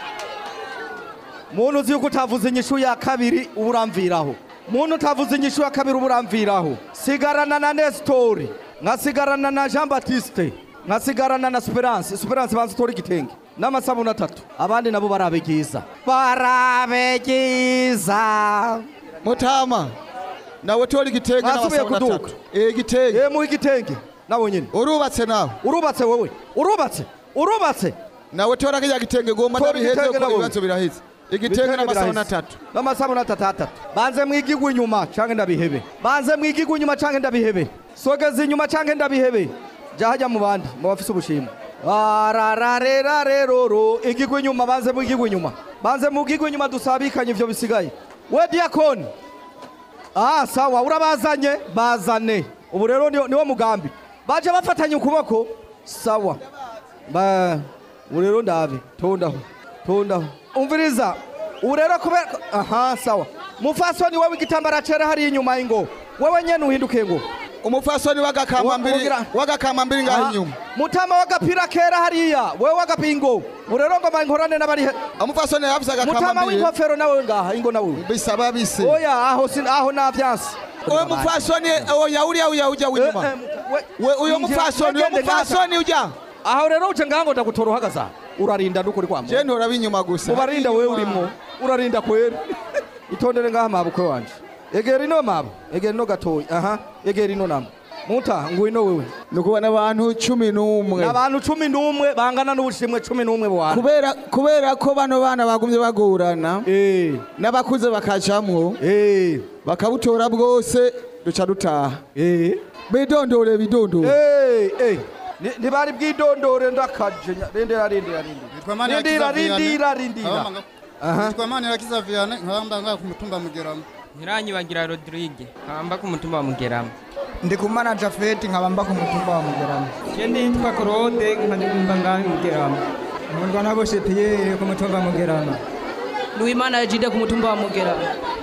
Muntu uzi yuko utavuze inyishu ya kabiri uba uramviraho. Muntu utavuze inyishu ya kabiri uba uramviraho. Sigarana na Nestori, nkasigarana na Jean Baptiste, nkasigarana na Esperance. Esperance banza utore igitenge n'amasabune atatu. Abandi nabo barabegiza. Barabegiza. Mutama. Nawe tori igitenge Basubiye n'abasabuna kuduka. atatu. Eh igitenge. Eh mu igitenge. Nawe nyine. Urubatse nawe. Urubatse wowe. Urubatse. Urubatse. Nawe tora kijya gitenge gomba Tora ndabiheze igitenge ko nawe. ibibazo biraheze. Igitenge n'amasabuna atatu. n'amasabune atatu atatu banze mwigigwe inyuma canke ndabihebe banze mwigigwe inyuma canke ndabihebe sogeza inyuma canke ndabihebe ja hajya mu bandi mu bafise ubushimwe arararerareroro igigwe inyuma banze mwigigwe inyuma banze mugigwe inyuma dusabikanye ivyo bisigaye we diakoni ah sawa urabazanye bazane ubu rero ni- niwo mugambi baje bafatanye ukuboko sawa ba ubu rero ndabe tondaho tondaho umviriza ubu rero kubera aha sawa mufasoni wewe igitambara cera hariya inyuma y'ingo wewe nyene uhinduke ngo umufasoni w'agakamambiri w'agakamambiri ngaho inyuma mutama w'agapira kera hariya wewe w'agapingo ubu rero ngoma nkorane n'abari umufasoni yavuze mutama agakamambiri w'inkofero nawe ngaha ingo nawe bisaba bise oya aho sin aho navyanse uwo mufasoni oya uriya uriya ujya w'inyuma we uyo mufasoni uyo mufasoni ujya aho rero uce ngaho ngo ndagutora uhagaze aha urarinda n'ukuri kwa je ntora b'inyuma gusa ubarinda wewe urimwo urarinda kwera itondere ngaha mabukwe wanje egera ino mabo egera ino gatoyi aha egera ino namo muta ngwino wewe nukubona abantu cumi n'umwe abantu cumi n'umwe bangana n'ubushimwe cumi n'umwe bwana kubera kubera ko bano bana bagumye bagorana n'abakuze bakajamwo bakabutora bwose duca dutaha bidondore bidondore Ni- ntibari bwidondore ndakaje nya- rindira rindira rindira rindira rindira rindira Nitwa Manirakiza Vianney nkabamba ngaha ku mutumba Mugerama. ntiranyibagira rodrigue nkabamba ku mutumba wa mugerama Ndi kumana Jafeti nkabamba ku mutumba wa Mugerama. je nditwa claude nkabamba ngaha mugerama Nkundwa na Boshe Pierre ku mutumba wa Mugerama. Luimana Ejide ku mutumba wa Mugera.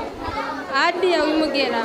Adia wimugera.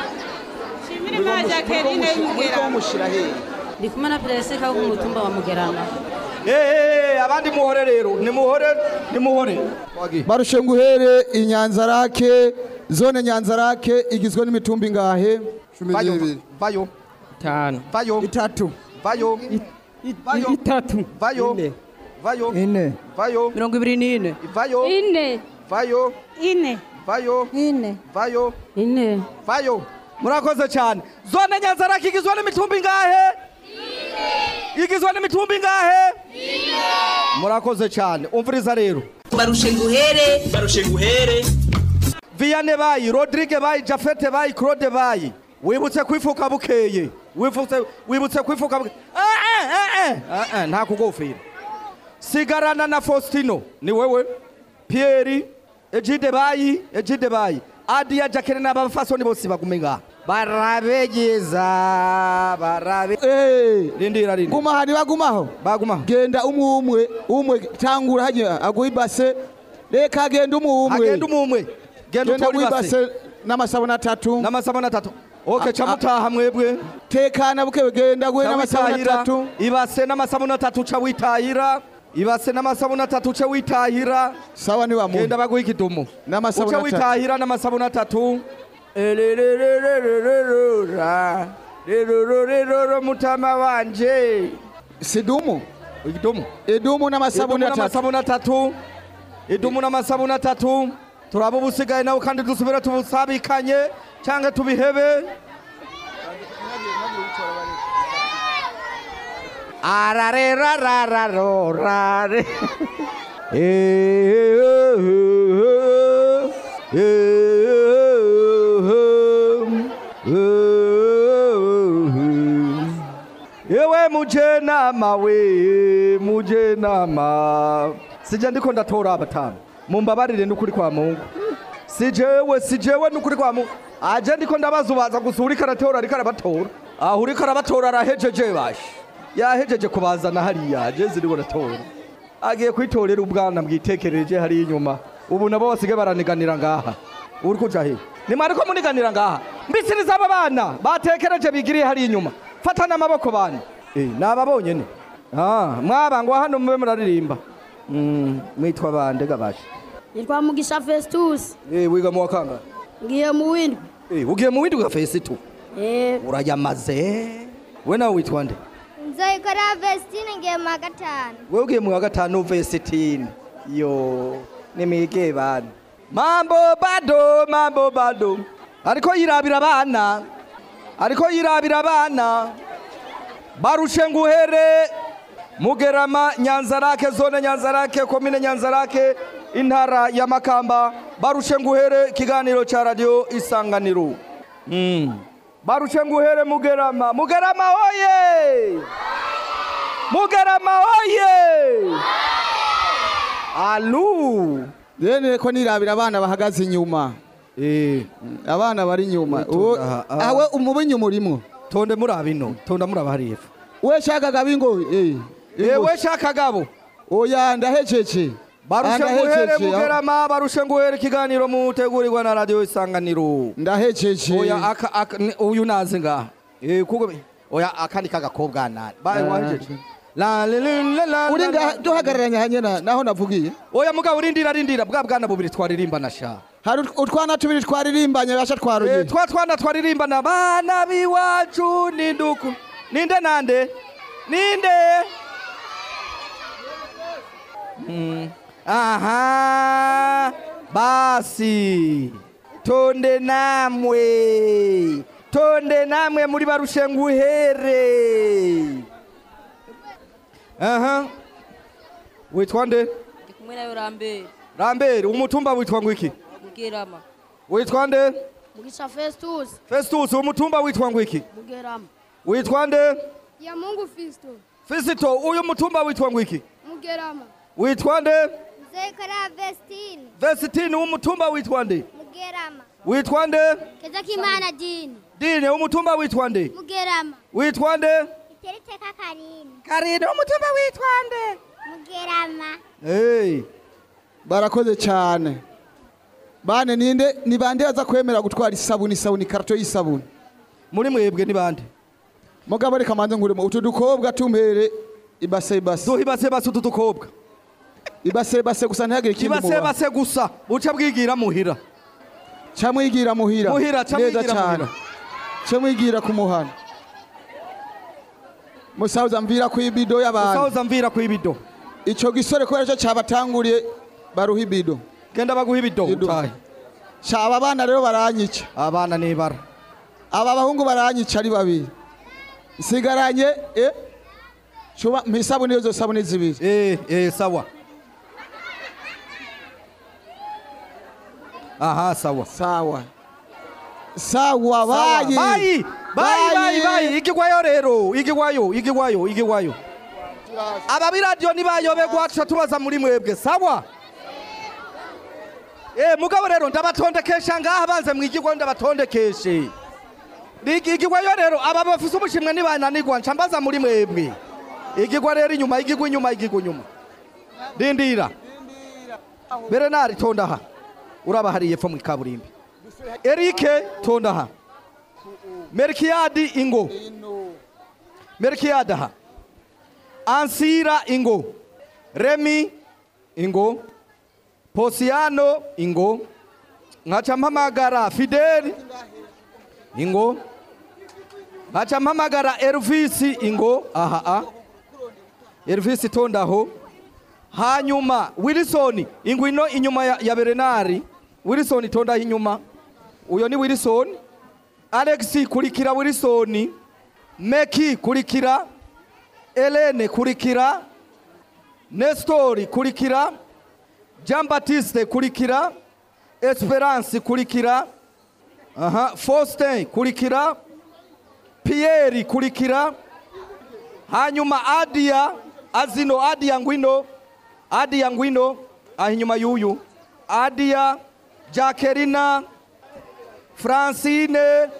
Shimira Jacqueline wimugera. ndi kumwe na peresika wo ku mutumba wa mugerama Eh, abandi muhore rero nimuhore nimuhore barushe nguhere inyanzarake zone nyanzarake igizwe n'imitumba ingahe Vayo, vayo itanu vayo itatu vayo vayo itatu vayo vayo ine vayo mirongo ibiri n'ine vayo ine vayo ine vayo ine vayo ine vayo murakoze cyane zone nyanzarake igizwe n'imitumba ingahe igizwe n'imitumba ingahe murakoze cyane umviriza rero barushe nguhere barushe nguhere Vianney bayi Rodrigue bayi Jafete bayi Claude bayi wibutse kwifuka bukeye wibutse wibutse kwifuka bukeye eh eh eh eh eh nta kugofira sigarana na Faustino ni wewe Pierre Ejide bayi Ejide bayi Adia Jacqueline n'abafasoni bose bagumenga barabegeza barabe Eh, rindira rindira guma hari bagumaho bagumaho genda umwe umwe umwe tangura hajya aguha ibase reka agenda umwe umwe agenda umwe genda utora ibase ibase n'amasabune atatu n'amasabune atatu okay ca mutaha mwebwe tekana bukewe genda guhe Ca n'amasabune witahira, atatu ibase n'amasabune atatu ca witahira ibase n'amasabune atatu ca witahira sawa ni wa genda baguha ikidumu N'amasabune uca atatu. witahira n'amasabune atatu Ererererererera. rerororeroro mutama wanje sidumu ikidumu idumu n'amasabune idumu atatu n'amasabune atatu idumu n'amasabune atatu turaba ubusigaye nawe kandi dusubire tubusabikanye cyangwa tubihebe ararerarararorare yewe mujenama we mujenama sije ndiko ndatora abatanu mumbabarire n'ukuri kwa mungu sijewe sijewe n'ukuri kwa mungu aje ndiko ndabazubaza gusa uriko aratora ariko arabatora aho uriko arabatora arahejeje bashi yahejeje kubazana hariya aje ziriwe aratora agiye kwitorera ubwana bwitekereje hariya inyuma ubu nabo basigaye baraniganira ngaha uri kuja he nimwari ko muniganira ngaha mbisiriza aba bana batekereje bigiriye hariya inyuma fatana amaboko bana eh nababonye ne ah mwabangwa hano mube muraririmba Mm, mwitwa bande gabashi nitwa mugisha festus eh wiga mu wakanga ngiye mu windwi eh ugiye mu windi ugafesi tu Eh, urayamaze we nawe witwa nde nzoyikora vestine ngiye mu wa gatanu wewe ugiye mu wa gatanu vesitini yo nimwige bana mambo bado mambo bado ariko yirabira abana ariko yirabira abana barushe nguhere mugerama nyanzarake zone nyanzarake komine nyanzarake intara ya makamba barushe nguhere ikiganiro cya radiyo isanganiro Mm. barushe nguhere mugerama mugerama oye mugerama oye alu rero ko nirabira abana bahagaze inyuma abana bari inyuma uwo awe umuba inyuma urimo tonde muri abino tonda muri abahari hepfo we shakaga bingo eh ewe shakagabo oya ndahejeje barushe Ah, nguhere ndahejeje. mugerama barushe nguhere ikiganiro mutegurirwa na radio isanganiro ndahejeje oya aka, aka ni- uyu naze ngaha eh kuko oya akandi kagakobwa nani baye Ah. wahejeje la la la la la uri la- nga duhagararanye hanyena naho navugiye oya mugabo urindira rindira bwa bwana bubiri twaririmba na sha hari ut- utwana tubiri twaririmbanye basha twaruye Eh, twa twana twaririmba na bana biwacu ninduku ninde nande ninde Mm. aha basi tonde namwe tonde namwe muri barushe nguhere aha witwa nde kumwe nayo rambere rambere umutumba witwa ngwiki mugerama witwa nde mugisha festus festus umutumba witwa ngwiki mugerama witwa nde ya mungu fisto fisito uyu mutumba witwa ngwiki mugerama witwa nde zekara vestine vesitini umutumba witwa nde mugerama witwa nde keza kimana dini dine umutumba witwa nde mugerama witwa nde iteriteka karini karini umutumba witwa nde mugerama hey. barakoze cyane bane ninde ni bande baza kwemera gutwara isabuni isabuni karto y'isabuni muri mwebwe ni bande mugabo reka manze nguremo utu dukobwa tumpere ibase ibase duha ibase ibase utu dukobwa ibase ibase gusa ntihagire ikindi ibase muba base gusa buca bwigira muhira ca mwigira muhira Muhira, ca neza mwigira cane muhira. ca mwigira ku muhana musauza mvira ku ibido y'abantu musauza mvira ku ibido ico gisore kubera cyo cabatanguriye baruha ibido genda baguha ibido utahe aba bana rero baranyica abana nibara aba bahungu baranyica ari babiri nsigaranye eh cuba mpisabuni izo sabuni zibiri eh eh sawa aha sawa sawa sawa bayi bayi bayi bayi bayi igigwayo rero igigwayo igigwayo igigwayo aba biradiyo nibayobegwa tuca tubaza muri mwebwe sawa Eh mugabo rero ndabatondekesha ngaha banze mwigigwayo ndabatondekeshe Igi- igigwayo rero aba bafise ubushimwe nibananigwa nca mbaza muri mwebwe igigwa rero inyuma igigwa inyuma igigwa inyuma rindira berenari tonda aha uraba hariye epfo mu kaburimbi erike tonda aha merikiyadi ingo merikiyadi aha ansira ingo remi ingo posiyano ingo nkaca mpamagara fideli ingo nkaca mpamagara elvisi ingo aha a elvisi tondaho hanyuma wilson ingwino inyuma ya, ya berenari wilson tondaho inyuma uyo ni wilson alex kurikira wilson meki kurikira elene kurikira nestori kurikira jean baptiste kurikira esperance kurikira aha faustin kurikira pierre kurikira hanyuma adia azino adia ngwino adia ngwino aha inyuma y'uyu adia jacquelina francine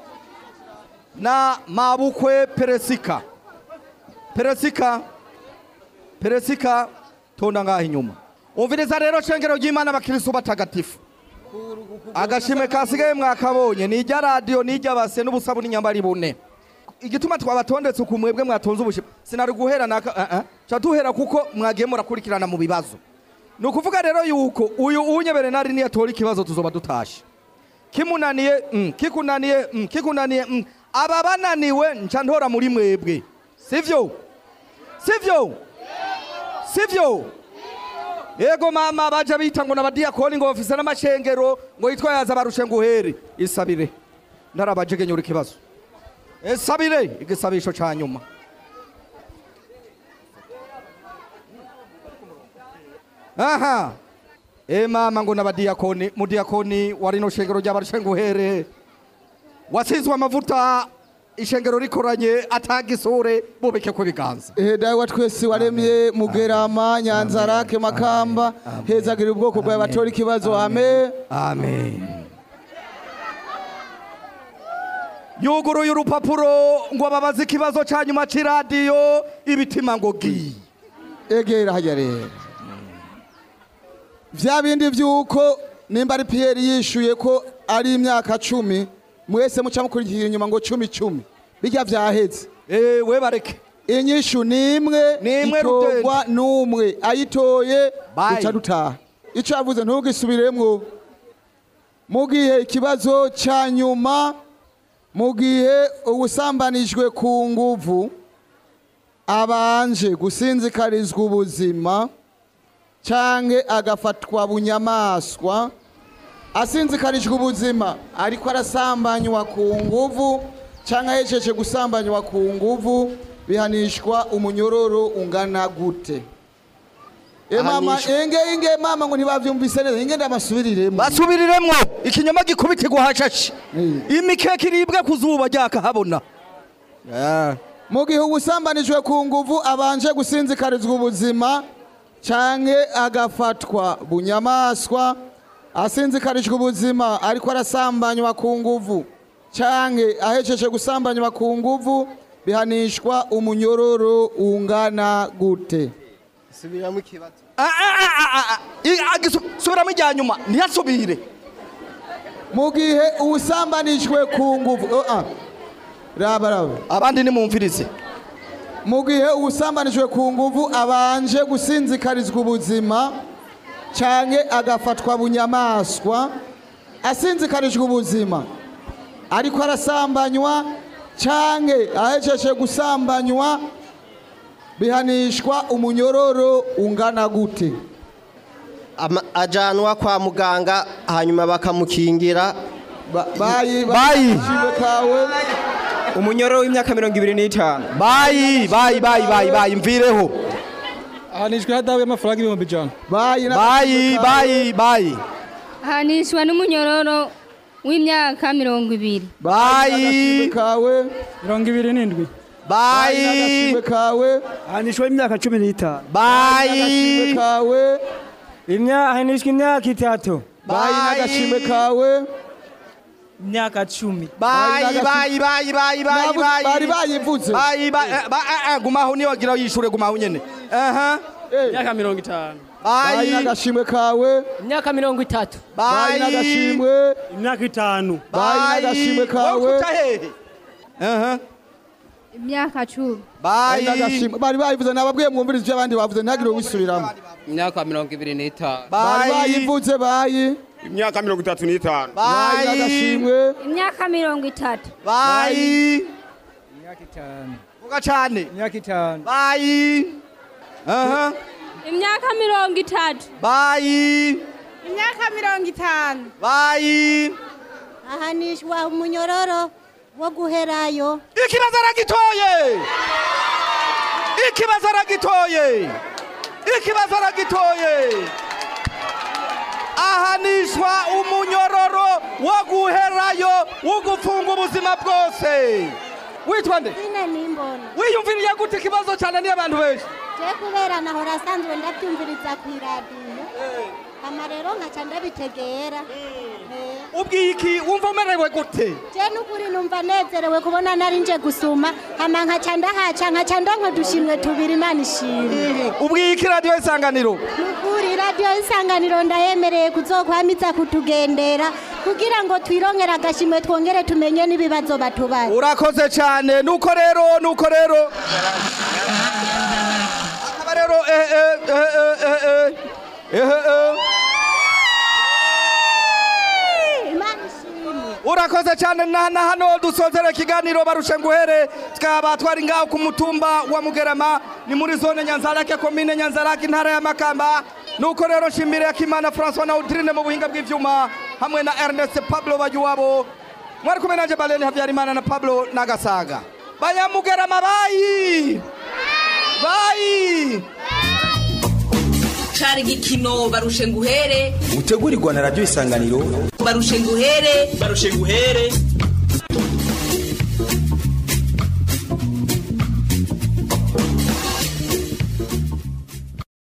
na mabukwe peresika peresika peresika tonda ngaha inyuma umviriza rero shengero ry'imana abakiristo batagatifu agashime kasigaye mwakabonye ni irya radiyo ni irya base n'ubusabu n'inyambari bune igituma twabatondetse uku mwebwe mwatonze ubushime sinari guhera naka uh -uh. ca duhera kuko mwagiye murakurikirana mu bibazo ni ukuvuga rero yuko uyu unye berenari niyatora ikibazo tuzoba dutashe kimunaniye mm, kikunaniye mm, kikunaniye mm. aba bananiwe nca ntora muri mwebwe sivyo sivyo sivyo yego mama baja bita ngo nabadiyakoni ngo bafise n'amashengero ngo yitwa yaza barushe nguhere isabire ndarabajegenyura ikibazo isabire igisabisho ca nyuma aha e mama ngo nabadiyakoni mudiyakoni wa rino shengero ry'abarushe nguhere wasizwe amavuta ishengero rikoranye atagisure bubeke ko biganza ehe dawe wa twese waremye mugerama nyanzarake makamba hezagira ubwoko bwawe batora ikibazo amen amen yuguruye urupapuro ngo ababaze ikibazo cya nyuma cy'iradiyo ibitima ngo gi egera hajya rero vya bindi vy'uko nimba ari piyeri yishuye ko ari imyaka cumi mwese muca mukurikira inyuma ngo cumi cumi bijya vyaheze we bareke inyishu ni imwe imwe itorwa n'umwe ayitoye Bye. duca dutaha ico yavuze ntugisubiremwo mu gihe ikibazo ca nyuma mu gihe ubusambanijwe ku nguvu abanje gusinzikarizwa ubuzima canke agafatwa bunyamaswa asinzikarijwe ubuzima ariko arasambanywa ku nguvu canke ahejeje gusambanywa ku nguvu bihanishwa umunyororo ungana gute E mama Ahanishwa. enge enge mama ngo ntibavyumvise neza inge ndabasubiriremo basubiriremwo ikinyoma gikubitirwa hashashe imikeke iribwe ku zuba ryakahabona mu gihe ubusambanijwe ku nguvu abanje gusinzikarizwa ubuzima canke agafatwa bunyamaswa asinzikarijwe ubuzima ariko arasambanywa ku nguvu canke ahejeje gusambanywa ku nguvu bihanishwa umunyororo ungana gute subiramo ikibazo subiramo ijya nyuma ntiyasubire mu gihe ubusambanijwe ku nguvu oh, ah. raba raba abandi nimumvirize mu gihe ubusambanijwe ku nguvu abanje gusinzikarizwa ubuzima canke agafatwa bunyamaswa asinzikarijwe ubuzima ariko arasambanywa canke ahejeje gusambanywa bihanishwa umunyororo ungana gute ajanwa kwa muganga hanyuma bakamukingira bayi bayi kawe umunyororo w'imyaka mirongo ibiri n'itanu bayi bayi bayi bayi bayi mvireho ahanishwa ihadabu y'amafaranga ibihumbi ijana bayi bayi bayi bayi ahanishwa n'umunyororo w'imyaka mirongo ibiri bayi kawe mirongo ibiri n'indwi bayi kawe ahanishwa imyaka cumi n'itanu bayi kawe ahanishwa imyaka itatu bayi n'agashimwe kawe imyaka cumi bayi bayi bayi bayi bayi bayi bari bayivuze bayi bayi eh, ba- eh, eh, gumaho niyo wagira yishure gumaho nyene aha imyaka mirongo itanu bayi bayi n'agashimwe kawe imyaka mirongo itatu bayi n'agashimwe imyaka itanu bayi n'agashimwe kawe hehe aha imyaka cumi bayi bayi n'agashimwe bari bayivuze nababwiye mwumvirize ibyo abandi bavuze ntihagire uwisubiramo imyaka mirongo ibiri n'itanu bari bayivuze bayi imyaka mirongo itatu n'itanu bayi n'agashimwe imyaka mirongo itatu bayi imyaka itanu vuga cane imyaka itanu bayi aha imyaka mirongo itatu bayi imyaka mirongo itanu bayi ahanishwa umunyororo wo guherayo ikibazo aragitoye ikibazo aragitoye ikibazo aragitoye ahanishwa umunyororo wo guherayo wo gufunga ubuzima bwose witwa nde nyine nimbona wiyumviriye gute ikibazo cyane niyo abantu benshi je kubera nahora asanzwe ndabyumviriza ku iradiyo ama rero nkaca ndabitegera Eh. ubwiye iki wumva umerewe gute je n'ukuri numva nezerewe kubona nari nje gusuma hama nkaca ndahaca nkaca ndonka udushimwe tubiri imana ishimwe ubwiye iki radiyo isanganiro nukuri radiyo isanganiro ndayemereye kuzokwamiza kutugendera kugira ngo twirongere agashimwe twongere tumenye n'ibibazo batubaye urakoze cyane nuko rero nuko rero akaba rero eh eh eh eh eh eh eh eh imana ishimwe urakoze cyane na na hano dusozera ikiganiro barushe nguhere twaba twari ngaho ku mutumba wa mugerama ni muri zone nyanzarake komine nyanzarake intara ya makamba nuko rero nshimire akimana francois na udrine mu buhinga bw'ivyuma hamwe na ernest pablo bajuwabo mwari kumwe nanje baleni habyarimana na pablo nagasaga banyamugerama bayi bayi cari igikino barushe nguhere utegurirwa na radiyo isanganiro barushe nguhere barushe nguhere